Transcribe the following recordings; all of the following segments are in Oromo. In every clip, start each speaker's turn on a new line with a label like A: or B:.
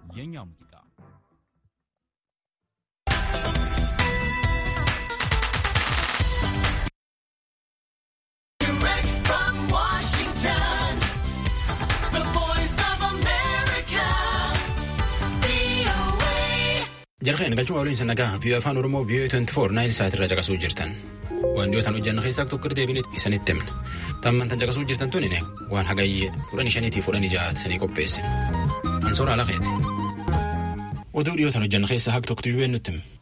A: የእኛ ሙዚቃ
B: Direct from Washington, the voice of America, VOA.
C: Jarqeen galchuu waliin sanagaa vii'oo afaan Oromoo vii'oo 24 naayil sa'aatii irraa caqasuu jirtan. Wantoota hojjannu keessaa tokko deebiin isanitti himna. Tamman tan caqasuu jirtan tuni waan hagayyee kudhanii shaniitii fudhanii ja'aati sanii qopheesse. Ansoora alaqeeti. Oduu dhiyootan hojjannu keessaa haq tokko tujuubeen nutti hima.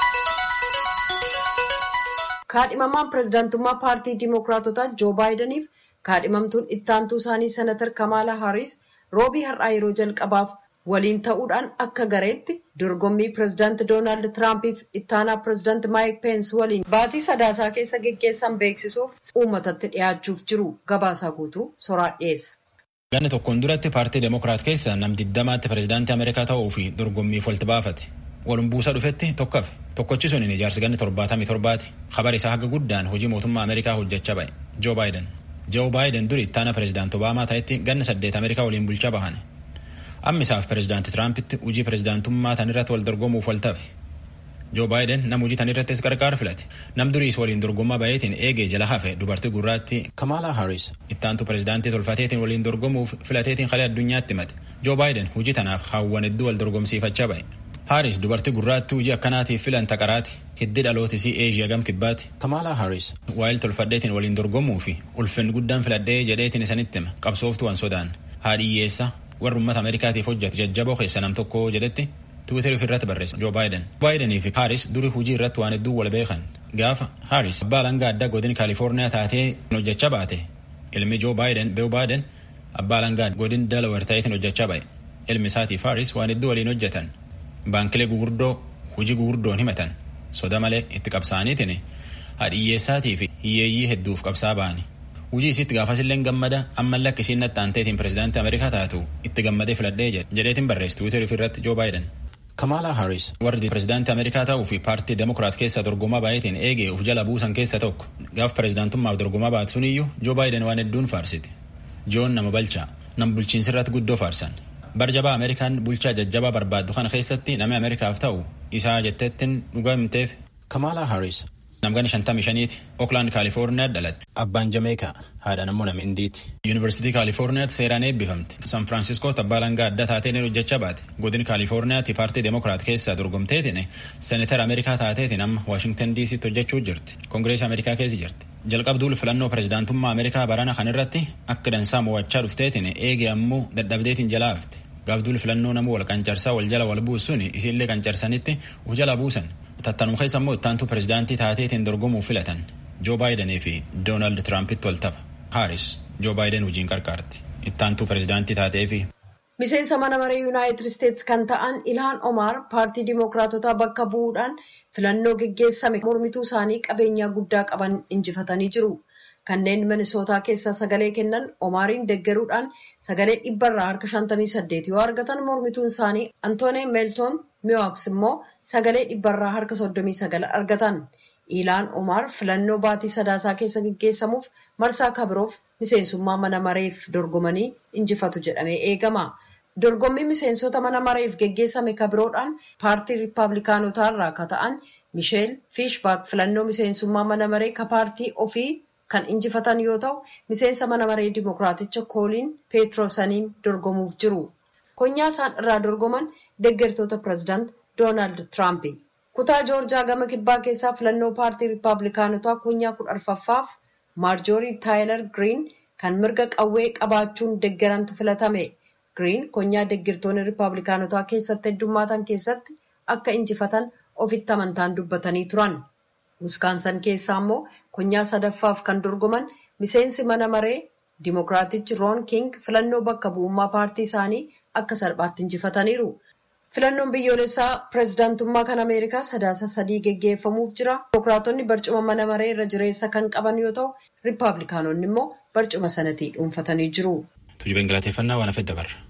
D: kaadhimamaan pirezidaantummaa paartii diimokiraatotaa joo baayidaniif kaadhimamtuun ittaantuu isaanii senatar kamaala haaris roobii har'aa yeroo jalqabaaf waliin ta'uudhaan akka gareetti dorgommii pirezidaanti doonaald tiraampiif ittaanaa pirezidaanti maayik peens waliin baatii sadaasaa keessa geggeessan beeksisuuf uummatatti dhiyaachuuf jiru gabaasaa guutuu soraa dhiyeessa.
C: Ganna tokkoon duratti paartii Demokiraat keessa nam diddamaatti pirezidaantii Ameerikaa ta'uu fi dorgommiif walitti baafate. Walum buusa dhufetti tokkafe. Tokkochi sun ijaarsi ganni torbaatamii torbaati. Kabar isaa haga guddaan hojii mootummaa Ameerikaa hojjechaa ba'e. Joo Baayiden. Joo Baayiden duri ittaana pirezidaanti Obaamaa ta'etti ganna saddeet Ameerikaa waliin bulchaa bahan. Ammisaaf pirezidaanti Tiraampitti hojii pirezidaantummaa tanirratti wal dorgomuuf wal tafe. Joo Baayiden nam hojii tanirrattis qarqaara filate. Nam duriis waliin dorgommaa bayeetiin eegee jala hafe dubartii gurraatti Kamala Harris ittaantu pirezidaantii tolfateetiin waliin dorgomuuf filateetiin kalee addunyaatti himate. Joo Baayiden hojii tanaaf hawwan hedduu wal dorgomsiifachaa ba'e. Haaris dubartii gurraatti hojii akkanaatiif filan taqaraati. Hiddi dhalootisii Eeshiyaa gam kibbaati. Kamala Haaris waa'il tolfadheetiin waliin dorgomuu fi ulfinni guddaan filadhee jedheetiin isanitti hima qabsooftu waan sodaan. Haadhiyyeessa warra uummata Ameerikaatiif hojjetu jajjaboo keessa nam tokko jedhetti Tiwiiteri ofirratti barreessa Joo Baayiden. Baayidanii fi Haaris duri hojii irratti waan hedduu wal beekan. Gaafa Haaris abbaa langaa addaa godin Kaalifoorniyaa taatee hojjechaa baate. Ilmi Joo Baayiden Beewu Baayiden abbaa langaa godin Delaware ta'eetiin hojjechaa ba'e. Ilmi isaatiif Haaris waan hedduu waliin hojjetan. Baankilee gugurdoo hojii gugurdoon himatan soda malee itti qabsaaniitiin hadhiyyeessaatii fi hiyyeeyyii hedduuf qabsaa ba'ani. Hojii isiitti gaafasillee gammada ammallee akka isiin nattaanteetiin pirezidaantii Ameerikaa taatu itti gammadee filadhee jedheetiin barreessi Tiwiiteri ofirratti Joo Baayiden. Kamala Harris warri pirezidaantii Ameerikaa ta'uu fi paartii Demokiraat keessa dorgomaa baay'eetiin eegee uf jala buusan keessa tokko gaaf pirezidaantummaaf dorgomaa baatu suniyyuu Joo Baayiden waan hedduun faarsiti. Joon nama balchaa nam bulchiinsirratti guddoo faarsan. barjabaa ameerikaan bulchaa jajjabaa barbaaddu kana keessatti namni ameerikaaf ta'u isaa jetteettiin dhugaa himteef. Kamala Harris. Namgani shantamii shaniiti. Oakland Kaalifoorniyaa dhalatte. Abbaan Jameekaa. Haadhaan ammoo nama Indiiti. Yuunivarsiitii Kaalifoorniyaatti seeraan eebbifamte. San Firaansiskootti abbaa langaa adda taateen hojjechaa baate. Godin Kaalifoorniyaatti paartii Demokiraat keessaa dorgomteetiin seeneetara Ameerikaa taateetiin amma Waashingtan DC'tti hojjechuu jirti. Koongireesii Ameerikaa keessa jirti. Jalqabduul filannoo pirezidaantummaa Ameerikaa barana kanarratti akka dansaa mo'achaa dhufteetiin eegee ammoo dadhabdeetiin jalaa hafte. Gaafduul filannoo namuu wal qancarsaa wal jala wal buusuun isiillee qancarsanitti uf jala buusan. Tattanuma keessa immoo ittaantu pirezidaantii taateetiin dorgomuuf filatan. Joo Baayidanii fi Doonaald Tiraampitti wal tafa. Haaris Joo Baayiden hojiin qarqaarti. Ittaantuu pirezidaantii taatee fi
D: Miseensa mana maree Yuunaayitid Isteetsi kan ta'an Ilhaan Omaar paartii Dimookiraatotaa bakka bu'uudhaan filannoo geggeessame mormituu isaanii qabeenyaa guddaa qaban injifatanii jiru. Kanneen Minisootaa keessaa sagalee kennan Omaariin deggeruudhaan sagalee dhibbarraa harka 58 yoo argatan mormituun isaanii Antoonii Meeltoon Miwaaks immoo sagalee dhibbarraa harka 39 argatan. Ilaan Omaar filannoo baatii sadaasaa keessa geggeessamuuf marsaa kabiroof miseensummaa mana mareef dorgomanii injifatu jedhamee eegama. Dorgommii miseensota mana mareef geggeessame kabiroodhaan paartii Riippaabilikaanotaa irraa ka ta'an Misheel Fiishbaak filannoo miseensummaa mana maree ka paartii ofii kan injifatan yoo ta'u miseensa mana maree dimokiraaticha kooliin peetroosaniin dorgomuuf jiru. Konyaa isaan irraa dorgoman deeggartoota pirezidaant Doonaald Tiraampi. Kutaa Joorjaa gama kibbaa keessaa filannoo paartii Riippaabilikaanotaa konyaa kudha arfaffaaf Maarjoorii Taayilar Giriin kan mirga qawwee qabaachuun deeggarantu filatame. Giriin konyaa deeggartoonni Riippaabilikaanotaa keessatti heddummaatan keessatti akka injifatan ofitti amantaan dubbatanii turan. Wiskaansan keessaa immoo konyaa sadaffaaf kan dorgoman miseensi mana maree Dimookiraatichi Roon King filannoo bakka bu'ummaa paartii isaanii akka salphaatti injifataniiru. Filannoon biyyoolessaa pirezidaantummaa kan Ameerikaa sadaasa sadii geggeeffamuuf jira. Dimookiraatonni barcuma mana maree irra jireessa kan qaban yoo ta'u, Riippaabilikaanonni immoo barcuma sanatii dhuunfatanii jiru.
C: Tuujubeen galateeffannaa waan hafedda barra.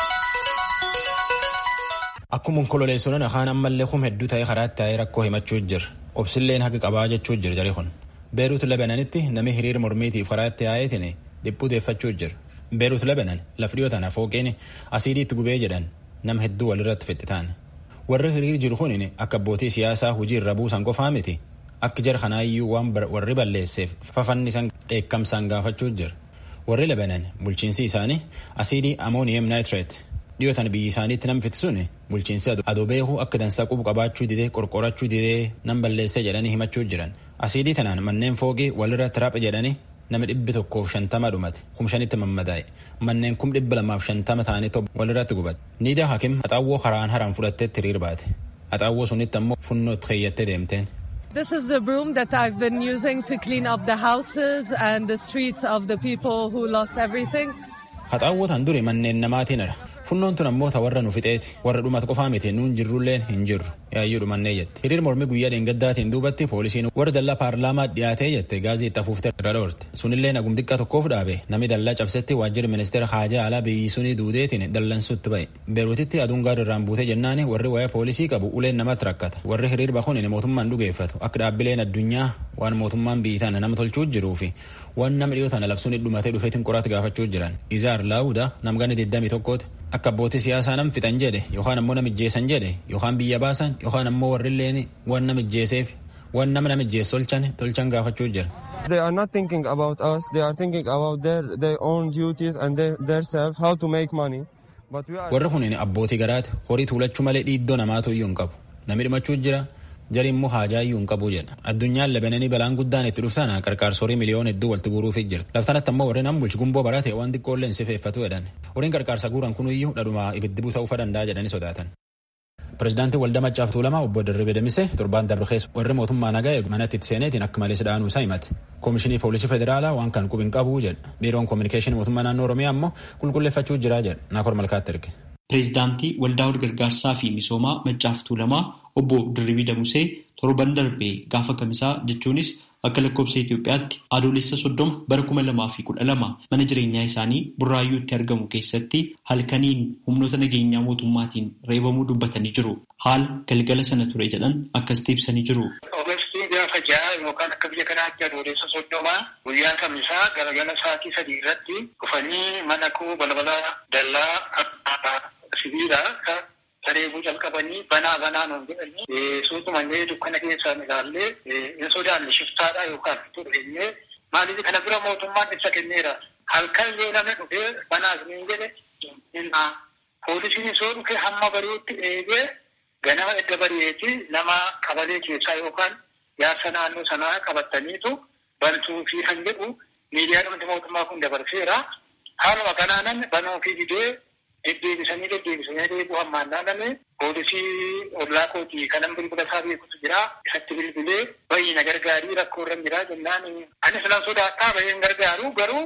C: Akkuma onkololeessuun afaan ammallee hum hedduu ta'ee karaatti taa'ee rakkoo himachuu jira. Obsilleen haqa qabaa jechuu jira jarri kun. Beeruut Lebananitti namni hiriira mormiitiif karaatti taa'eetiin dhiphuu deeffachuu jira. Beeruut Lebanan laf dhiyoo tana fooqeen asiidii itti gubee jedhan nam hedduu walirratti fixxitaan warri hiriir jiru kun akka abbootii siyaasaa hojii irra buusan qofaa miti akka jara kanaayyuu waan warri balleesseef fafannisan dheekkamsaan gaafachuu jira warri lebanan bulchiinsi isaanii asiidii amooniyem naayitireet dhiyootan biyyi isaaniitti nam fitisuun bulchiinsi adoo beekuu akka dansaa qubu qabaachuu didee qorqorachuu didee nam balleessee jedhanii himachuu jiran asiidii tanaan manneen fooqii walirratti raphe jedhanii nama dhibbi tokkoof shantama dhumate kum shanitti mammadaa'e manneen kum dhibba lamaaf shantama ta'anii walirratti gubate niida hakim haxaawwoo karaan haraan fudhatteetti hiriir baate haxaawwoo sunitti ammoo funnootti keeyyattee deemteen.
A: This is the broom that I've been using to clean up the houses and the streets of the people who lost everything.
C: Haxaawwoo tan duri manneen namaatiin ara. Funnoon tun ammoo ta warra nu fixeeti. Warra dhumatu qofaa miti nuun jirrulleen hin jirru. Yaayyuu dhumannee jette. Hiriir mormi guyyaa dheengaddaatiin duubatti poolisiin warra dallaa paarlaamaa dhiyaatee jette gaazexaa fuuftee irra dhoorte. Sunillee nagum xiqqaa tokkoof dhaabe. Namni dallaa cabsetti waajjirri ministeera haajaa alaa biyyi sunii duudeetiin dallansuutti ba'e. Beeruutitti aduun gaara irraan buutee jennaani warri waa'ee poolisii qabu uleen namatti rakkata. Warri hiriir bahuun mootummaan dhugeeffatu. Akka dhaabbileen addunyaa waan mootummaan biyyi tana nama tolchuu jiruu fi waan nama dhiyoo tana labsuun dhumatee dhufeetiin qoraatti gaafachuu jiran. Izaar Laawuda namgani 21 akka abbootii siyaasaa nam fixan jedhe yookaan ammoo namijjeessan jedhe yookaan biyya baasan yookaan ammoo warrilleen waan namijjeeseef waan nama namijjeessu tolchan tolchan gaafachuu jira.
E: They are not thinking about us. They are thinking about their, their own duties and their, their self, how to make money. But we are...
C: Warri kun abbootii garaati horii tuulachuu malee dhiiddoo namaatu iyyuu hin qabu. Namni dhumachuu jira jari immoo haajaa iyyuu hin qabu jedha. Addunyaan labananii balaan guddaan itti dhuftana qarqaarsorii miliyoona hedduu walitti guuruufi jirti. Laftanatti ammoo warreen an bulchi gumboo barate waan xiqqoolleen sifeeffatu jedhan. Horiin qarqaarsa guuran kun iyyuu dhadhuma ibiddi buuta danda'a jedhanii sodaatan. Pireezidaantii Waldaa Maccaaf Tuulamaa obbo Dirribii Damise torbaan darbe keessa warri mootummaa nagaa eegu manatti itti seeneetiin akka malee sidhaanuu isaa himate. Koomishinii Poolisii Federaalaa waan kan qubin qabuu jedha. Biiroon Koominikeeshinii Mootummaa Naannoo Oromiyaa ammoo qulqulleeffachuu jira jedha. Naakor Malkaatti erge.
F: Pireezidaantii Waldaa Walgargaarsaa fi Misoomaa Maccaaf Tuulamaa obbo Dirribii Damusee torban darbe gaafa kamisaa jechuunis akka lakkoofsa Itoophiyaatti adoolessa soddoma bara kuma lamaa fi kudha lama mana jireenyaa isaanii burraayyuutti argamu keessatti halkaniin humnoota nageenyaa mootummaatiin reebamuu dubbatanii jiru. Haala galgala sana ture jedhan akkasitti ibsanii jiru.
G: Ogeessii gaafa ja'a yookaan akka biyya kanaatti adoolessa soddomaa guyyaa kamisaa galgala sa'aatii sadii irratti dhufanii mana koo balbala dallaa sibiilaa sareebuu jalqabanii banaa banaa nuun jedhanii suutumannee dukkana keessaan ilaallee hin sodaanne shiftaadha yookaan tureenyee maaliif kana bira mootummaan ibsa kenneera halkan yoo namni dhufee banaas niin jedhe poolisiin soo dhufe hamma bari'utti eegee ganama edda bari'eeti nama qabalee keessaa yookaan yaasa naannoo sanaa qabataniitu bantuu fi kan jedhu miidiyaa dhumti mootummaa kun dabarseera haaluma kanaanan banuu fi didee deddeebisanii deddeebisanii deebi'u hammaan naanname poolisii ollaa kootii kanan bilbila isaa beekutu jira isatti bilbilee bayi na gargaarii rakkoo irra jira jennaan anis nan sodaadhaa bayin gargaaru garuu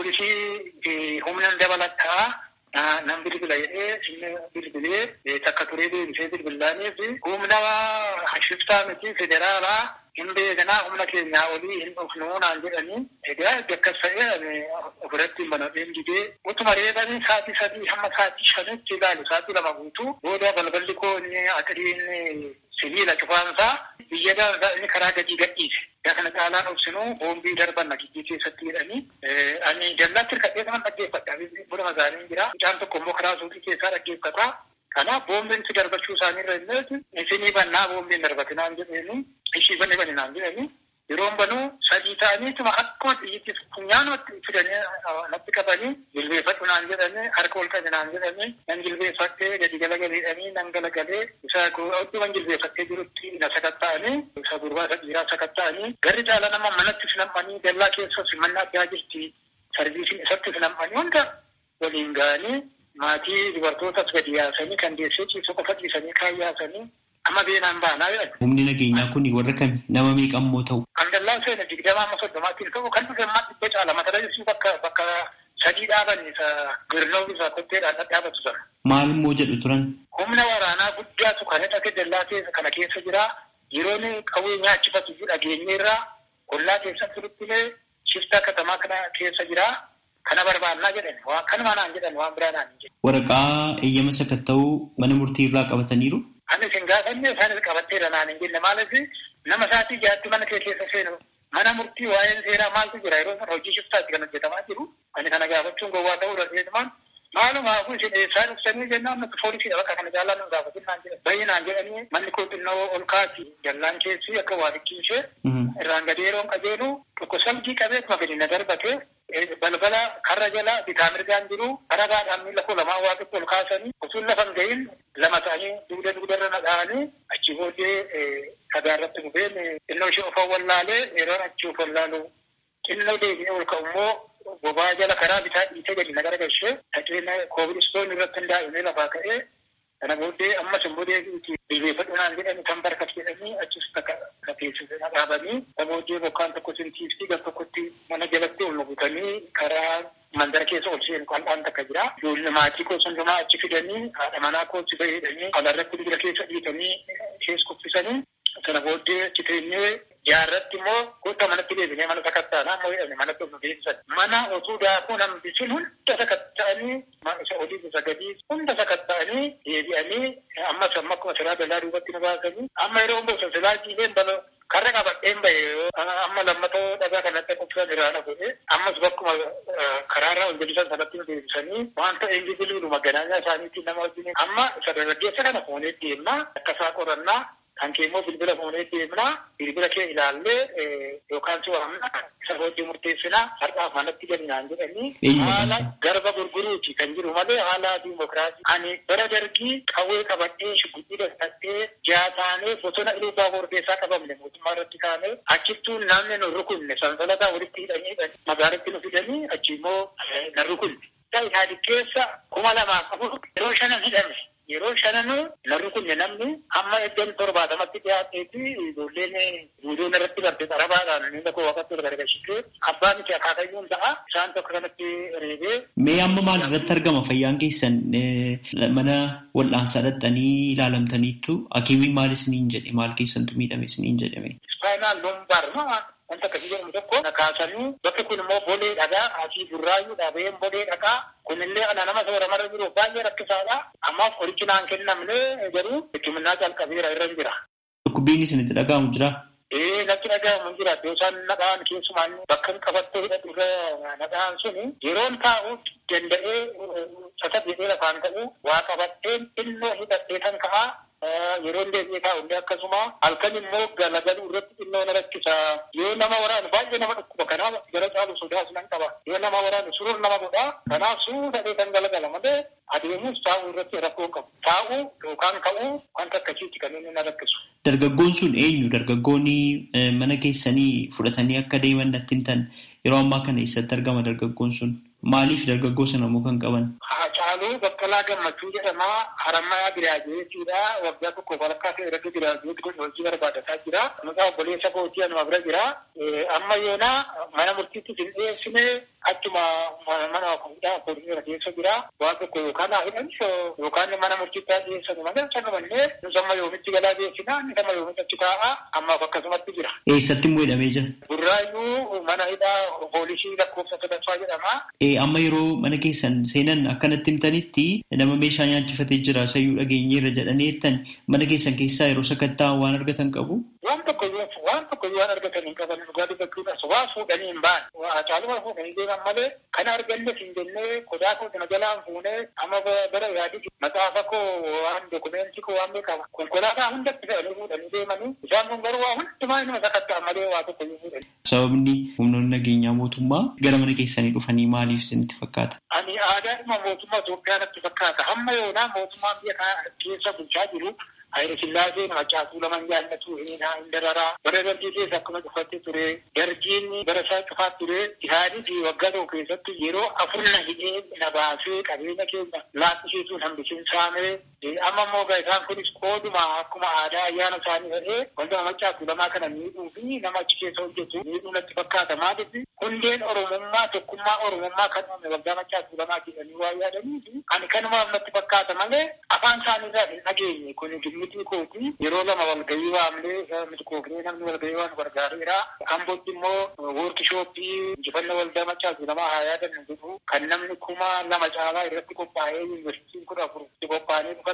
G: poolisii humnan dabalataa nan bilbila jedhee inni bilbilee takka turee deebisee bilbilaaniif humna shiftaa miti federaalaa hin beekanaa humna keenyaa olii hin dhufnuu naan jedhanii egaa akkas ta'ee ofirratti hin banadheen didee utuma reebanii sa'aatii sadii hamma sa'aatii shanitti ilaalu sa'aatii lama guutuu booda balballi koo inni atiriin sibiila cufaansaa biyya daangaa inni karaa gadii gadhiise. Yaa kana caalaan obsinuu boombii darban nagijjii keessatti jedhanii ani dallaatti hirkadhee kanan dhaggeeffadha. Buna magaalaan jira. Mucaan tokko immoo karaa suuqii keessaa dhaggeeffata. Kanaaf boombiin si darbachuu isaaniirra illee isinii bannaa boombiin darbatinaan jedheeni ishii banni bani naan jedhani yeroon banuu sadii ta'aniituma akkuma xiyyitti funyaanumatti fidanii natti qabanii jilbeeffadhu naan jedhani harka ol qabe naan jedhani nan jilbeeffattee gadi galagaleedhanii nan galagalee isa odduman jilbeeffattee jirutti na sakatta'anii isa gurbaa isa dhiiraa sakatta'anii garri caala nama manatti filammanii dallaa keessa simannaa addaa jirti sarviisiin isatti filammanii hunda waliin ga'anii maatii dubartootas gadi yaasanii kan deessee ciisu qofa dhiisanii kaan yaasanii amma beenaan baanaa jedhan.
F: Humni nageenyaa kun warra kami nama meeqammoo ta'u?
G: Kan dallaa seena digdamaa amma soddomaatiin ta'u kan dhufe ammaa dhibba caala mata duree bakka bakka sadii dhaaban isa girnoo isa kotteedhaan dhadhaabatu sana.
F: Maal immoo jedhu turan?
G: Humna waraanaa guddaatu kan hidhate dallaa keessa kana keessa jira. Yeroon qawwee nyaachifatu dhageenyeerraa ollaa keessatti turuttilee shiftaa katamaa kana keessa jira. Kana barbaannaa jedhan waan kanuma naan jedhan waan biraa naan jedhan.
F: Waraqaa eeyyama sakatta'uu mana murtii irraa qabataniiru?
G: Ani isin gaafanne isaanis qabatteera naan hin jenne maaliif nama isaatii jaatti mana kee keessa seenu mana murtii waa'een seeraa maaltu jira yeroo sana hojii shiftaatti kan hojjetamaa jiru. Ani kana gaafachuun gowwaa ta'uu dandeenyumaan Maalumaafuu isin eessaa dhuftanii jennaan nuti poolisiidha bakka kana jaallaan nu gaafatinaan jedhan. Baay'inaan jedhanii manni koo xinnoo ol kaati jallaan keessi akka waa dhiqqiisee irraan gadi yeroon qajeelu tokko salgii qabee akkuma fedhi na darbate balbala karra jala bitaa mirgaan jiru karagaadhaan miila koo lamaan waaqatti ol kaasanii utuun lafa hin gahin lama ta'anii dugda dugdarra na dha'anii achi booddee dhagaa irratti gubeen xinnoo ishee of wallaalee yeroon achi of wallaalu xinnoo deebi'ee ol ka'u immoo bobaa jala karaa bitaa dhiitee gadi na garagalchee dhaqeen koobilistoon irratti hundaa'ee lafaa ka'ee kana booddee ammas immoo deebi'uuti bilbeeffadhunaan jedhani kan barkas jedhanii achis takka teessise dhaabanii kana booddee bokkaan tokko sintiifti gar tokkotti mana jalatti ol nugutanii karaa mandara keessa ol seenu qal'aan takka jira. Ijoollee maatii koo hundumaa achi fidanii haadha manaa koo achi fayyadanii alaarratti dibira keessa dhiitanii keessa kuffisanii kana booddee achi teenyee jaarratti immoo goota manatti deebinee mana sakattaanaa immoo jedhame manatti ol nu deebisan. Mana otuu daakuu nambisin hunda sakatta'anii isa olii isa gadii hunda sakatta'anii deebi'anii ammas amma akkuma silaa dalaa duubatti nu baasanii amma yeroo bosa silaa jiileen bala karra qabadheen bahe amma lammatoo dhagaa kanatti qubsan iraana godhe ammas bakkuma karaarraa ol gadisan sanatti nu deebisanii wanta eenjibiliinu maganaanyaa isaaniitiin nama wajjin amma isa dargaggeessa kana fuunee deemnaa akkasaa qorannaa kan kee immoo bilbila fuunee deemnaa bilbila kee ilaallee yookaan si waamna isa booddee murteessinaa har'aaf manatti galnaan jedhanii haala garba gurguruuti kan jiru malee haala diimokiraasii ani bara dargii qawwee qabadhee shugubbii dadhabdee jaataanee bosona ilubaa borbeessaa qabamne mootummaa irratti kaanee achittuu namni nu rukunne sansalataa walitti hidhanii magaalatti nu fidanii achi immoo na rukunne. Isaanii keessa kuma lamaaf afur yeroo shanan hidhame. Yeroo shananuu narri kun namni hamma iddoo torbaatamatti dhiyaateeti ijoolleen guutuun irratti barte xarabaadhaan inni tokko waqatti gargaarsitee abbaan itti akaakayyuun ta'a isaan tokko kanatti reebee.
F: Mee amma maal irratti argama fayyaan keessan mana wal'aansaa dhaqxanii ilaalamtaniittu hakiimiin maal isiniin jedhe maal keessantu miidhame isiniin jedhame.
G: Ispaayinaal lumbaar maa wanta akkasii jedhamu tokko kaasanii bakki kun immoo bolee dhagaa asii burraayyuu dhabeen bolee dhagaa kunillee ana nama sooramarra jiru baay'ee rakkisaadha. Ammaaf qorichi naan kennamne garuu hikimnaa calqabeera irra jira.
F: Dhukkubbiin isinitti dhaga'amu jira.
G: Ee natti dhaga'amu jira. Yoo isaan nadhaan keessumaan bakka hin qabattee hidhatu irra nadhaan suni yeroon taa'u danda'ee sasa jedhee lafaan ka'u waa qabattee xinnoo hidhattee kan ka'aa yeroon deebi'ee taa'u illee akkasuma halkan immoo galagaluu irratti xinnoo na rakkisa. Yoo nama waraanu baay'ee nama dhukkuba kanaaf gara caalu sodaas nan qaba. Yoo nama waraanu surur nama godha. Kanaaf suudhadhee kan galagala malee adeemus taa'uu irratti rakkoo qabu. Taa'uu yookaan ka'uu wanta akkasiitti kan inni na rakkisu.
F: Dargaggoon sun eenyu? Dargaggoonni mana keessanii fudhatanii akka deeman natti himtan yeroo ammaa kana eessatti argama dargaggoon sun? Maaliif dargaggoo sana immoo kan qaban?
G: Haacaaluu Baqqalaa Gammachuu jedhama. Harammayaa Giraajeetiidha. Waggaa tokko walakkaa ta'e irratti giraajeeti kun hojii barbaadataa jira. Maqaa obboleessa kootii anuma bira jira. Amma yoonaa mana murtiitti hin dhiyeessine achuma mana fuudhaa poolisii keessa jira. Waan tokko yookaan haa hidhan yookaan mana murtiitti haa dhiyeessan malee sanumallee nus amma yoomitti galaa dhiyeessina inni amma yoomitti achi taa'a ammaaf akkasumatti jira.
F: Eessatti immoo hidhamee jira?
G: Burraayyuu mana hidhaa poolisii lakkoofsa sadaffaa jedhama.
F: Amma yeroo mana keessan seenan akkanatti himtanitti nama meeshaa nyaachifatee jira sayyuu dhageenyeerra jedhanii jettan mana keessan keessaa yeroo sakatta'an waan argatan qabu?
G: Waan tokko waan tokko waan argatan hin qaban dhugaatii bakkeedha. Waa fuudhanii hin ba'an. Caaluma fuudhanii deeman malee kan argannes hin jennee qodaa koo kana jalaan fuunee amma bara yaadii maxaafa koo waan dokumentii koo waan beekama. Konkolaataa hundatti fe'anii fuudhanii deemanii isaan kun garuu waa hundumaa inuma sakatta'an malee waa tokko hin fuudhanii.
F: Sababni humnoonni nageenyaa mootummaa gara mana keessanii dhufanii maaliif isinitti fakkaata?
G: Ani aadaadhuma mootummaa Itoophiyaa natti fakkaata. Hamma yoonaa mootummaan biyya kana keessa bulchaa jiru Hayira Sillaaseen Haacaatuu laman jaallatu hin dararaa. Bara dargii keessa akkuma cufattee ture. Dargiin bara isaa cufaa ture. Isaanii fi waggaa tokko keessatti yeroo afur na hidhee na baasee qabeenya keenya laaffisiisuun hambisiin saamee. Amma immoo isaan kunis qooduma akkuma aadaa ayyaana isaanii ta'ee wanta Haacaatuu lamaa kana miidhuu fi nama achi keessa hojjetu miidhuu natti fakkaata. Maaliif hundeen Oromummaa tokkummaa Oromummaa kan uume waggaa Haacaatuu lamaa jedhanii waa yaadanii fi ani kanumaaf natti fakkaata malee afaan isaaniirraa hin dhageenye kun miti kooti yeroo lama walgahii waamnee miti koofnee namni walgahii waan gargaareera. Ambootti immoo woorkishooppii injifannoo waldaa Haacaatuu lamaa haa yaadannu jedhu kan namni kuma lama caalaa irratti qophaa'ee yuunivarsiitiin kudha afur itti qophaa'anii dhufan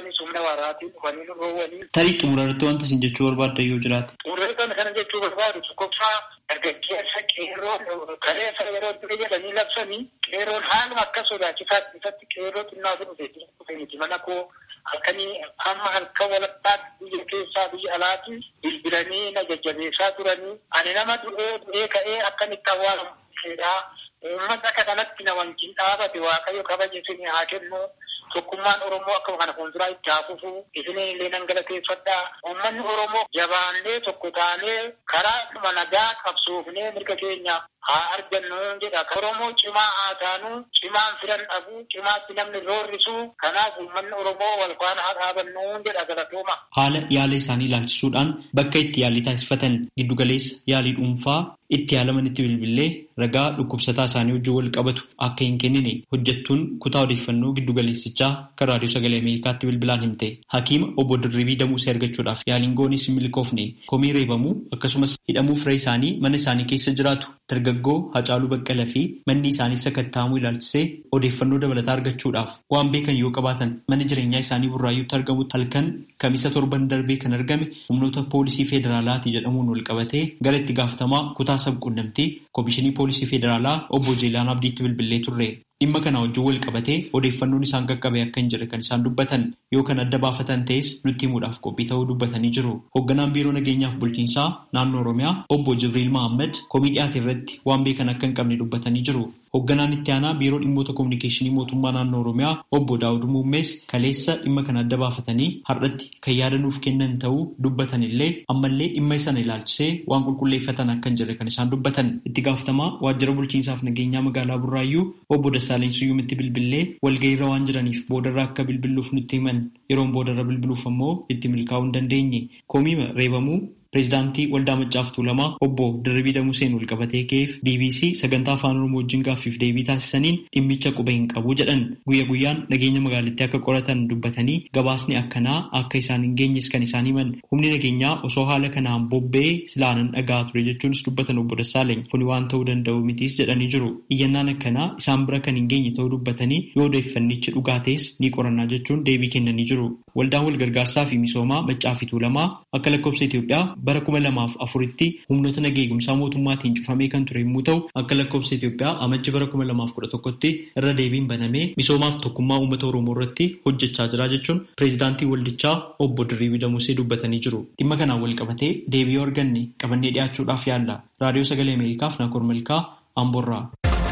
G: dhufanii humna waraatiin dhufanii nu roowwanii.
F: Tarii xumura irratti wanta isin jechuu barbaaddan yoo jiraate.
G: Xumura kana kana jechuu barbaadu tokkoffaa dargaggeessa qeerroon kaleessa yeroo durii jedhanii labsanii qeerroon haaluma akka sodaachisaa isatti qeerroo xinnaatu dhufe dhufe miti mana koo halkanii hamma halkan walakkaatti biyya keessaa biyya alaatti bilbilanii na jajjabeessaa turanii ani nama du'ee du'ee ka'ee akkamitti awwaalamu uummata akka kanatti na wajjin dhaabate waaqayyo kabaja isinii haa kennu tokkummaan oromoo akkuma kana fuulduraa itti haa fufu isinii illee nan galateeffadhaa uummanni oromoo jabaannee tokko taanee karaa dhuma nagaa qabsoofnee mirga keenya haa argannu jedha oromoo cimaa haa taanu cimaan firan dhabu cimaatti namni roorrisu kanaaf uummanni oromoo wal faana haa dhaabannu jedha galatooma.
F: Haala yaala isaanii ilaalchisuudhaan bakka itti yaalii taasifatan giddugaleessa yaalii dhuunfaa itti yaalaman itti bilbilee ragaa dhukkubsataa isaanii wajjin wal qabatu akka hin kennine hojjettuun kutaa odeeffannoo giddugaleessichaa kan raadiyoo sagalee ameerikaatti bilbilaan himte hakiima obbo Dirribii Damuusee argachuudhaaf yaaliin goonis hin milkoofne komii reebamuu akkasumas hidhamuu firee isaanii mana isaanii keessa jiraatu dargaggoo Hacaaluu Baqqalaa fi manni isaanii sakattaamuu ilaalchisee odeeffannoo dabalataa argachuudhaaf waan beekan yoo qabaatan mana jireenyaa isaanii burraayyuutti argamutti halkan kamisa torban darbee kan argame humnoota poolisii federaalaati jedhamuun wal qabatee gara itti gaafatamaa kutaa sabquunnamtii koomishinii poolisii federaalaa obbo Jeelaan Abdiitti bilbilee turre. Dhimma kana wajjin wal qabatee odeeffannoon isaan qaqqabe akka hin jirre kan isaan dubbatan yoo kan adda baafatan ta'es nutti himuudhaaf qophii ta'uu dubbatanii jiru. Hoogganaan biiroo nageenyaaf bulchiinsaa naannoo Oromiyaa obbo Jibriil Mahammad komii dhiyaate irratti waan beekan akka hin qabne dubbatanii jiru. Hoogganaan itti aanaa biiroo dhimmoota kominikeeshinii mootummaa naannoo Oromiyaa obbo Daawud Muummees kaleessa dhimma kana adda baafatanii har'atti kan yaadanuuf kennan ta'uu dubbatan illee ammallee dhimma sana ilaalchisee waan qulqulleeffatan akka hin jirre kan isaan dubbatan. Itti gaafatamaa waajjira bulchiinsaaf nageenyaa magaalaa Burraayyuu obbo Dassaaleny Suyyumitti bilbilee walga'iirra waan jiraniif boodarra akka bilbiluuf nutti himan yeroon boodarra bilbiluuf ammoo itti milkaa'uu hin dandeenye. Komiima reebamuu Pireezidaantii Waldaa Maccaaf Tuulamaa obbo Dirribii Damuseen wal qabatee ka'eef BBC sagantaa afaan Oromoo wajjin gaaffiif deebii taasisaniin dhimmicha quba hin qabu jedhan guyya guyyaan nageenya magaalittii akka qoratan dubbatanii gabaasni akkanaa akka isaan hin geenyes kan isaan himan humni nageenyaa osoo haala kanaan bobba'ee silaanan dhagaa ture jechuunis dubbatan obbo Dassaaleny kuni waan ta'uu danda'u mitiis jedhanii jiru iyyannaan akkanaa isaan bira kan hin geenye ta'uu dubbatanii yoo odeeffannichi dhugaa ta'es ni qorannaa jechuun deebii kennanii jiru waldaan wal gargaarsaa fi misoomaa Maccaa fi Tuulamaa akka lakkoofsa Itoophiyaa bara kuma lamaaf afuritti humnoota nageenya eegumsaa mootummaatiin cufamee kan ture yommuu ta'u akka lakkoofsa Itoophiyaa amajji bara kuma lamaaf kudha tokkotti irra deebiin banamee misoomaaf tokkummaa uummata Oromoo irratti hojjechaa jira jechuun pireezidaantii waldichaa obbo Dirribii Damusee dubbatanii jiru. Dhimma kanaan wal qabatee deebii yoo arganne qabannee dhiyaachuudhaaf yaalla. Raadiyoo Sagalee Ameerikaaf Naakor Malkaa Amboorraa.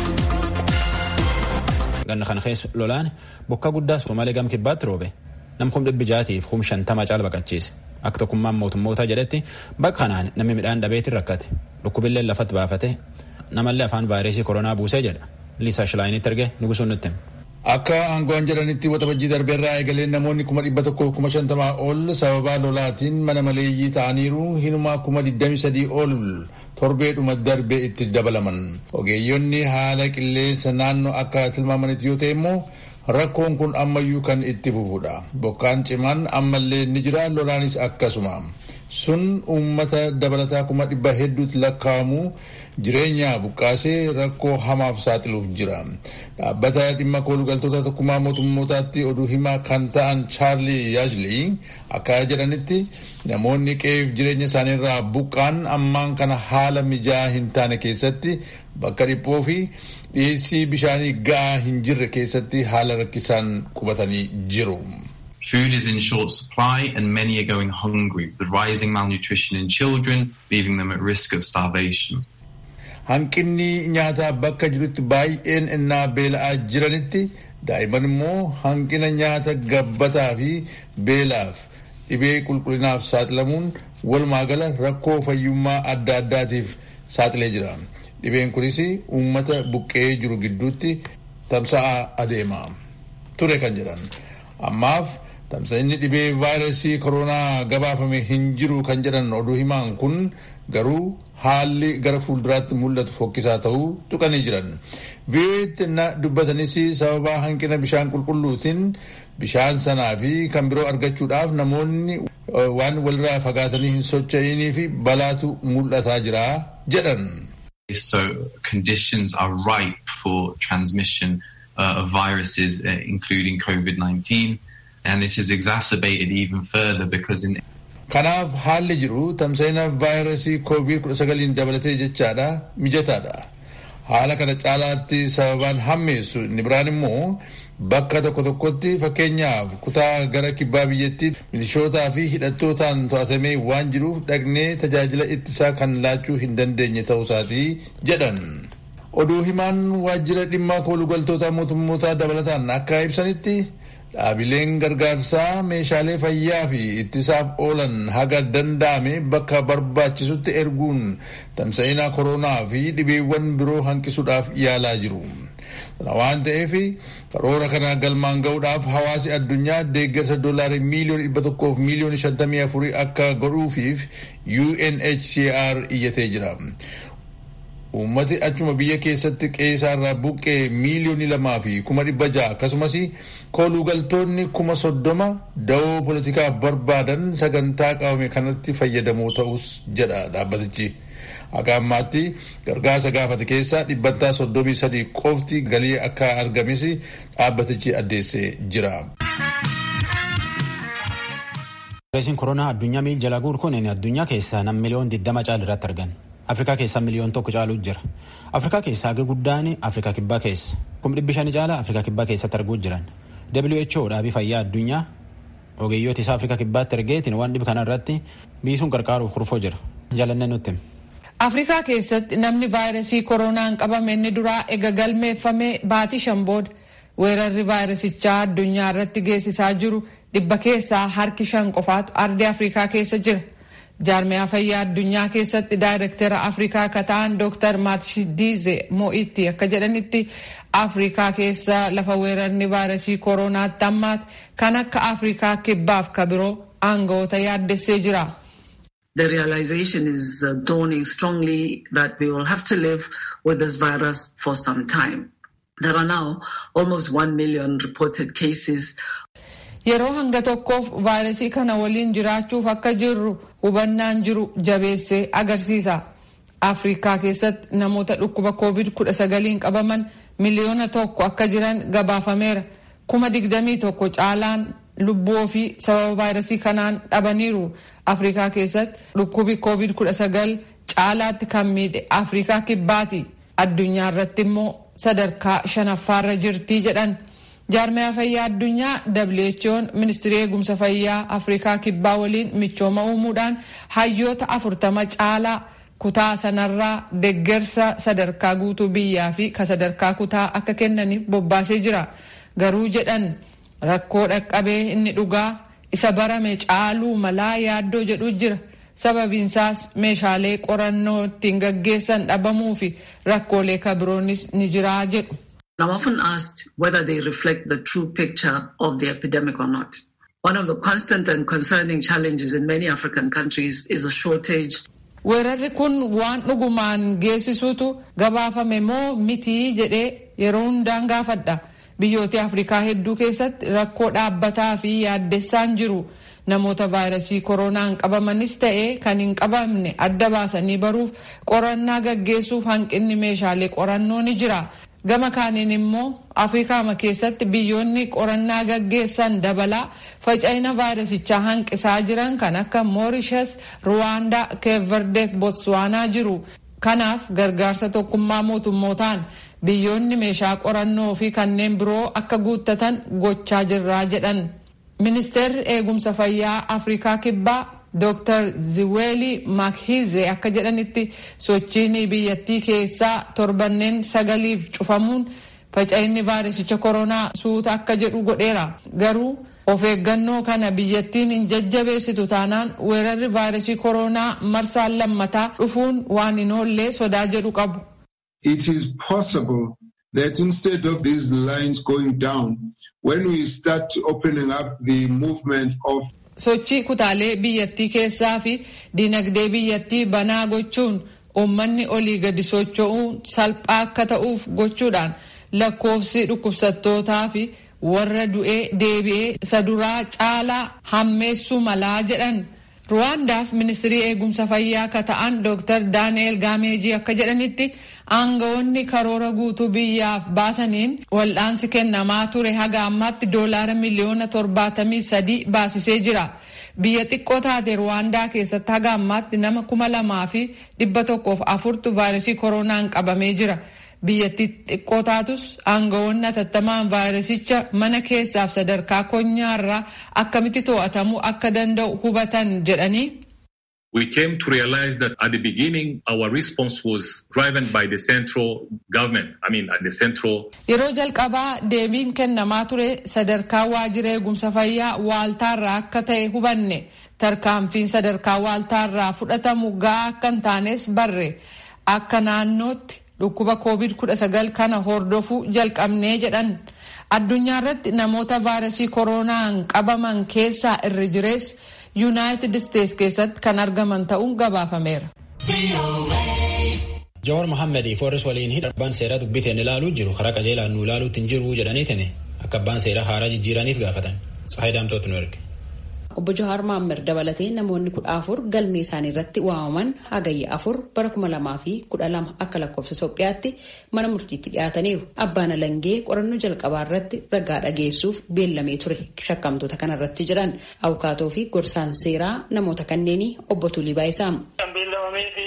C: Ganna kana keessa lolaan bokkaa guddaa Somaalee gam kibbaatti roobe. Nam kum dhibbi jaatiif kum shantama caala baqachiise. Akka tokkummaan mootummootaa jedhetti bakka kanaan namni midhaan dhabeetiin rakkate. Dhukkubillee lafatti baafate. Namallee afaan vaayirasii koronaa buusee jedha. Liisaa Shilaayinitti erge nugusuun nutti hima.
H: Akka aangoon jedhanitti waxabajjii darbeerraa eegalee namoonni kuma dhibba tokkoof kuma shantamaa ol sababaa lolaatiin mana maleeyyii ta'aniiru hinumaa kuma digdami sadii ol torbeedhuma darbee itti dabalaman. Ogeeyyonni haala qilleensa naannoo akka tilmaamanitti yoo ta'e immoo rakkoon kun ammayyuu kan itti fufudha. Bokkaan cimaan ammallee ni jira lolaanis akkasuma. Sun uummata dabalataa kuma dhibba hedduutti lakkaa'amu jireenya buqqaasee rakkoo hamaaf saaxiluuf jira. Dhaabbata dhimma koolugaltoota tokkummaa mootummootaatti oduu himaa kan ta'an Chaarlii Yaajlii akka jedhanitti namoonni qe'eef jireenya isaaniirraa buqqaan ammaan kana haala mijaa hin taane keessatti bakka dhiphoo fi dhiyeessii bishaanii ga'aa hin jirre keessatti haala rakkisaan qubatanii jiru.
I: Food is in short supply and many are going hungry, with rising malnutrition in children, leaving them at risk of starvation.
H: Hanqinni nyaataa bakka jirutti baay'een innaa beela'aa jiranitti daa'imman immoo hanqina nyaata gabbataa fi beelaaf dhibee qulqullinaaf saaxilamuun walumaa gala rakkoo fayyummaa adda addaatiif saaxilee jira. Dhibeen kunis uummata buqqee jiru gidduutti tamsa'aa adeema. Ture kan jedhan. Ammaaf tamsa'inni dhibee vaayirasii koronaa gabaafame hin jiru kan jedhan oduu himaan kun garuu haalli gara fuulduraatti mul'atu fokkisaa ta'uu tuqanii jiran. Vii'oo'eetti na dubbatanis sababa hanqina bishaan qulqulluutiin bishaan sanaa fi kan biroo argachuudhaaf namoonni waan walirraa fagaatanii hin socho'inii fi balaatu mul'ataa jira jedhan.
I: So conditions are ripe for transmission uh, of viruses, uh, including COVID-19. And this is exacerbated even further because in
H: Kanaaf haalli jiru tamsa'ina vaayirasii COVID-19 dabalatee jechaadha mijataadha. Haala kana caalaatti sababaan hammeessu inni biraan immoo bakka tokko tokkotti fakkeenyaaf kutaa gara kibbaa biyyattii milishootaa fi hidhattootaan to'atamee waan jiruuf dhaqnee tajaajila ittisaa kan laachuu hin dandeenye ta'uusaatii jedhan. Oduu himaan waajjira dhimma koolugaltoota mootummootaa dabalataan akka ibsanitti dhaabileen gargaarsaa meeshaalee fayyaa fi ittisaaf oolan haga danda'ame bakka barbaachisutti erguun tamsa'ina koronaa fi dhibeewwan biroo hanqisuudhaaf yaalaa jiru. Kana waan ta'eef karoora kana galmaan ga'uudhaaf hawaasi addunyaa deeggarsa doolaarii miiliyoona dhibba tokkoof miiliyoona shantamii afurii akka godhuufiif UNHCR iyyatee jira. Uummati achuma biyya keessatti qeessaarraa buqqee miiliyoonii lamaa fi kuma dhibba ja'a akkasumas koolugaltoonni kuma soddoma da'oo poolitikaa barbaadan sagantaa qabame kanatti fayyadamoo ta'us jedha dhaabbatichi. Akka ammaatti gargaarsa gaafate keessaa dhibbantaa soddomii sadii qofti galii akka argames dhaabbatichi addeessee jira.
C: Vaayirasiin koronaa addunyaa miil jala guur kun addunyaa keessaa nam miliyoon 20 caal irratti argan. Afrikaa keessaa miliyoon tokko caaluu jira. Afrikaa keessaa hagi guddaan Afrikaa kibbaa keessa. Kum dhibbi shanii caala Afrikaa kibbaa keessatti arguu jiran. WHO dhaabii fayyaa addunyaa ogeeyyoota isaa Afrikaa kibbaatti ergeetiin waan dhibi kana irratti biisuun gargaaruuf kurfoo jira. Jaalannee nutti.
J: Afrikaa keessatti namni vaayirasii koronaan qabame inni duraa ega galmeeffame baatii shan booda weerarri vaayirasichaa addunyaa irratti geessisaa jiru dhibba keessaa harki shan qofaatu ardii Afrikaa keessa jira. jaarmiyaa fayyaa addunyaa keessatti daayirektara afrikaa akka ta'an dooktar maatshidiize mo'itti akka jedhanitti afrikaa keessa lafa weerarri vaayirasii kooronaatti ammaati kan akka afrikaa kibbaaf ka biroo aangawoota yaaddessee jira.
K: The realization is uh, dawning strongly that we will have to live with this virus for some time. There are now almost 1 million reported cases.
J: Yeroo hanga tokkoof vaayirasii kana waliin jiraachuuf akka jirru hubannaan jiru jabeessee agarsiisa. Afrikaa keessatti namoota dhukkuba COVID-19 qabaman miliyoona tokko akka jiran gabaafameera. Kuma digdamii tokko caalaan lubbuu ofii sababa vaayirasii kanaan dhabaniiru. Afrikaa keessatti dhukkubi COVID-19 caalaatti kan miidhe Afrikaa kibbaati. Addunyaa irratti immoo sadarkaa shanaffaarra jirtii jedhan. jaarmiyaa fayyaa addunyaa who'n ministirii eegumsa fayyaa afrikaa kibbaa waliin michooma uumuudhaan hayyoota afurtama caalaa kutaa sanarraa deggersa sadarkaa guutuu biyyaa fi ka sadarkaa kutaa akka kennaniif bobbaasee jira garuu jedhan rakkoo dhaqqabee inni dhugaa isa barame caaluu malaa yaaddoo jedhu jira sababiinsaas meeshaalee qorannoo ittiin gaggeessan dhabamuu fi rakkoolee kabiroonis ni jiraa jedhu.
K: I'm often asked whether they reflect the true picture of the epidemic or not. One of the constant and concerning challenges in many African countries is a shortage.
J: Weerarri kun waan dhugumaan geessisuutu gabaafame moo mitii jedhee yeroo hundaan gaafadha. Biyyoota Afrikaa hedduu keessatti rakkoo dhaabbataa fi yaaddessaan jiru. Namoota vaayirasii koronaan qabamanis ta'ee kan hin qabamne adda baasanii baruuf qorannaa gaggeessuuf hanqinni meeshaalee qorannoo ni jira. gama kaaniin immoo afrikaama keessatti biyyoonni qorannaa gaggeessan dabalaa faca'ina vaayirasichaa hanqisaa jiran kan akka moorishas ruwaandaa keeverdeef botswaanaa jiru kanaaf gargaarsa tokkummaa mootummootaan biyyoonni meeshaa qorannoo fi kanneen biroo akka guuttatan gochaa jirraa jedhan ministeerri eegumsa fayyaa afrikaa kibbaa Dr. Ziweli Makhize akka jedhanitti sochiin biyyattii keessaa torbanneen sagaliif cufamuun faca'inni vaayirasicha koronaa suuta akka jedhu godheera. Garuu of eeggannoo kana biyyattiin hin jajjabeessitu taanaan weerarri vaayirasii koronaa marsaan lammataa dhufuun waan hin oollee sodaa jedhu qabu.
L: It is possible that instead of these lines going down, when we start opening up the movement of
J: sochii kutaalee biyyattii keessaa fi dinagdee biyyattii banaa gochuun uummanni olii gadi socho'uun salphaa akka ta'uuf gochuudhaan lakkoofsi dhukkubsattootaa fi warra du'ee deebi'ee isa duraa caalaa hammeessuu malaa jedhan. Ruwaandaaf ministirii eegumsa fayyaa akka ta'an Dr. Daani'eel Gaameejii akka jedhanitti aangawoonni karoora guutuu biyyaaf baasaniin wal'aansi kennamaa ture haga ammaatti doolaara miliyoona torbaatamii sadii baasisee jira. Biyya xiqqoo taate Ruwaandaa keessatti haga ammaatti nama kuma lamaa fi dhibba tokkoof afurtu vaayirasii koronaan qabamee jira. biyyattii xiqqoo taatus aangawoonni atattamaan vaayirasicha mana keessaaf sadarkaa konyaarraa akkamitti to'atamuu akka danda'u hubatan jedhanii.
M: We came to realize that at the beginning our response was driven by the central government. I mean at the central.
J: Yeroo jalqabaa deebiin kennamaa ture sadarkaa waajjira eegumsa fayyaa waaltaarraa akka ta'e hubanne tarkaanfiin sadarkaa waaltaarraa fudhatamu ga'aa akka hin taanes barre akka naannootti dhukkuba covid kudha sagal kana hordofuu jalqabnee jedhan addunyaa irratti namoota vaayirasii koronaan qabaman keessaa irri jirees yuunaayitid isteets keessatti kan argaman ta'uun gabaafameera.
C: Jawaar Mohaammed Foorris waliin hidha abbaan seeraa dubbiteen ilaaluu jiru karaa qajeelaan nu ilaaluutti hin jiru jedhaniitiin akka abbaan seeraa haaraa jijjiiraniif gaafatan. Tsahayi Daamtootu nu erge.
N: Obbo Jawaar Mohaammed dabalatee namoonni kudha afur galmee isaanii irratti waamaman hagayya afur bara kuma lamaa fi kudha lama akka lakkoofsa Itoophiyaatti mana murtiitti dhiyaataniiru. Abbaan Alangee qorannoo jalqabaa irratti ragaa dhageessuuf beellamee ture shakkamtoota kana irratti jiran abukaatoo fi gorsaan seeraa namoota kanneenii obbo Tulii Baayisaam.
G: Kan beellamamee fi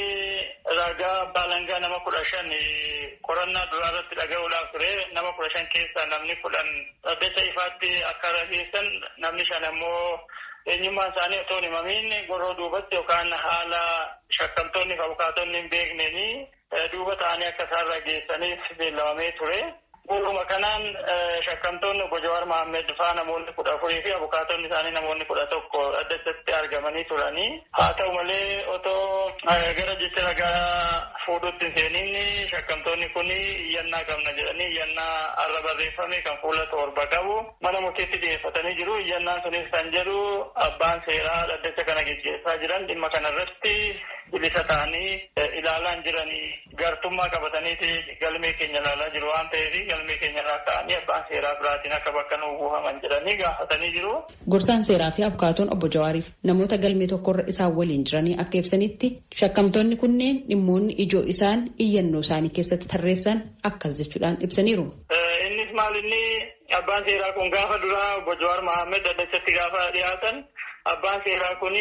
G: ragaa abbaa alangaa nama kudha shan qorannaa duraa irratti dhaga'uudhaaf ture nama kudha shan keessaa namni kudhan dhaddacha ifaatti akka rageessan namni shan ammoo eenyummaan isaanii otoo hin himamiin goroo duubatti yookaan haala shakkamtoonni fi abukaatonni hin beekneenii duuba ta'anii akka isaan rageessaniif beellamamee ture. Guutuma kanaan shakkamtoonni obbo Jawaar Mohaammed faa namoonni kudha afurii fi abukaatonni isaanii namoonni kudha tokko dhaddachatti argamanii turanii. Haa ta'u malee otoo gara jecha ragaa fuudhutti hin seeniin shakkamtoonni kun iyyannaa qabna jedhanii iyyannaa har'a barreeffame kan fuula torba qabu mana murtiitti dhiyeeffatanii jiru. Iyyannaan sunis kan jedhu abbaan seeraa dhaddacha kana gaggeessaa jiran dhimma kanarratti bilisa ta'anii ilaalaa jiranii gartummaa qabataniiti galmee keenya ilaalaa jiru waan ta'eef galmee keenya irraa ka'anii abbaan seeraa biraatiin akka bakka nu buufaman jedhanii gaafatanii jiru.
N: Gorsaan seeraa fi abukaatoon obbo Jawaariif namoota galmee tokkorra isaan waliin jiranii akka ibsanitti shakkamtoonni kunneen dhimmoonni ijoo isaan iyyannoo isaanii keessatti tarreessan akkas jechuudhaan ibsaniiru.
G: Innis maal inni abbaan seeraa kun gaafa duraa obbo Jawaar Mohaammed dhaddachatti gaafa dhiyaatan abbaan seeraa kun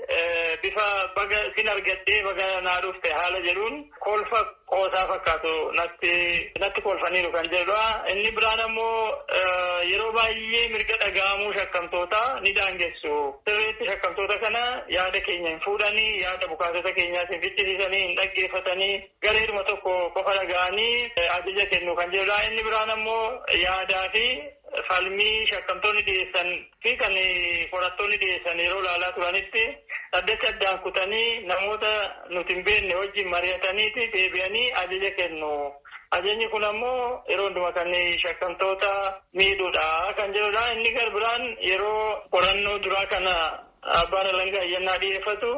G: bifa baga sin argattee baga naa dhufte haala jedhuun kolfa qoosaa fakkaatu natti natti kolfaniiru kan jedhudha. Inni biraan ammoo yeroo baay'ee mirga dhaga'amuu shakkamtoota ni daangessu. Sirriitti shakkamtoota kana yaada keenya hin fuudhanii yaada abukaatota keenyaas hin fichisiisanii hin dhaggeeffatanii gareeduma tokko qofa dhaga'anii ajaja kennu kan jedhudha. Inni biraan ammoo yaadaa fi falmii shakkamtoonni dhiyeessan fi kan qorattoonni dhiyeessan yeroo ilaalaa turanitti dhaddacha addaan kutanii namoota nuti hin beekne wajjin mari'ataniiti deebi'anii ajaja kennu. Ajajni kun ammoo yeroo hundumaa kan shakkamtoota miidhuudha kan jedhudha. Inni gar biraan yeroo qorannoo duraa kana abbaan alangaa iyyannaa dhiyeeffatu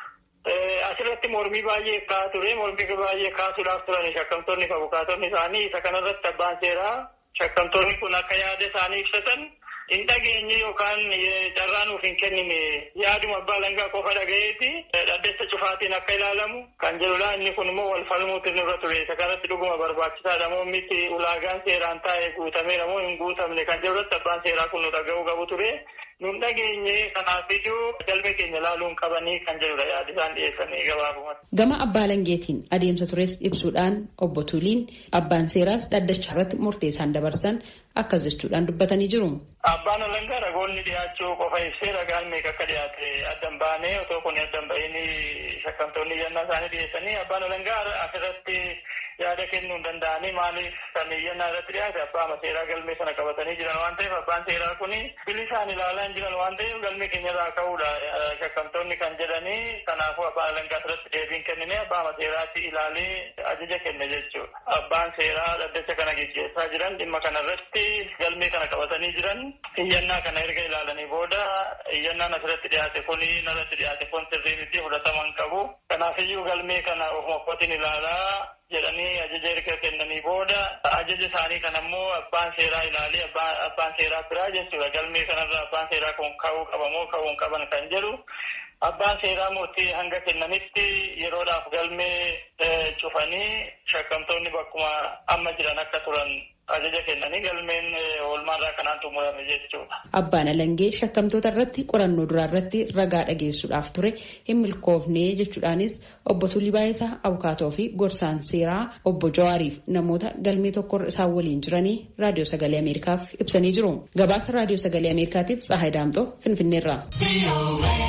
G: asirratti mormii baay'ee kaa ture. Mormii baay'ee kaasuudhaaf turan shakkamtoonni fi abukaatonni isaanii isa kanarratti abbaan seeraa shakkamtoonni kun akka yaada isaanii ibsatan hin dhageenye yookaan carraa nuuf hin kennine yaaduma abbaa alangaa qofa dhagayeeti dhaddacha cufaatiin akka ilaalamu kan jedhudha inni kun immoo wal falmuutti nurra ture isa kanatti dhuguma barbaachisaadha moo miti ulaagaan seeraan taa'e guutameera moo hin guutamne kan jedhurratti abbaan seeraa kun nu dhaga'uu qabu ture nun dhageenye kanaaf iyyuu galmee keenya ilaaluun qabanii kan jedhudha yaada isaan dhiyeessanii gabaabumatti.
N: Gama abbaa alangeetiin adeemsa tures ibsuudhaan obbo Tuliin abbaan seeraas dhaddacha irratti murtee isaan dabarsan akkas jechuudhaan dubbatanii jiru.
G: Abbaan alangaa ragoonni dhiyaachuu qofa ibsee ragaan meeqa akka dhiyaate addan baanee otoo kun addan ba'iin shakkamtoonni iyyannaa isaanii dhiyeessanii abbaan alangaa asirratti yaada kennuu hin danda'anii maaliif kan iyyannaa irratti dhiyaate abbaa seeraa galmee sana qabatanii jiran waan ta'eef abbaan seeraa kun bilisaan ilaalaa hin jiran waan ta'eef galmee keenyarraa ka'uudha shakkamtoonni kan jedhanii kanaafuu abbaan alangaa asirratti deebiin kennine abbaa seeraatti ilaalee ajaja kenne jechuudha. Abbaan seeraa dhaddacha kana gaggeessaa jiran dhimma kanarratti galmee kana qabatanii jiran iyyannaa kana erga ilaalanii booda iyyannaan asirratti dhiyaate kun narratti dhiyaate kun sirrii miti fudhatama hin qabu. Kanaafiyyuu galmee kana ofuma kootiin ilaalaa jedhanii ajaja erga kennanii booda ajaja isaanii kan ammoo abbaan seeraa ilaalee abbaan seeraa biraa jechuudha galmee kanarra abbaan seeraa kun ka'uu qaba moo ka'uu hin qaban kan jedhu abbaan seeraa murtii hanga kennanitti yeroodhaaf galmee cufanii shakkamtoonni bakkuma amma jiran akka turan ajaja kennanii galmeen oolmaarraa kanaan xumurame jechuudha.
N: Abbaan Alangee shakkamtoota irratti qorannoo duraa irratti ragaa dhageessuudhaaf ture hin milkoofne jechuudhaanis obbo Tulii Baayisaa Abukaatoo fi gorsaan seeraa obbo Jawaariif namoota galmee tokkorra isaan waliin jiranii raadiyoo sagalee Ameerikaaf ibsanii jiru. Gabaasa raadiyoo sagalee Ameerikaatiif Tsahaay Daamxoo Finfinneerraa.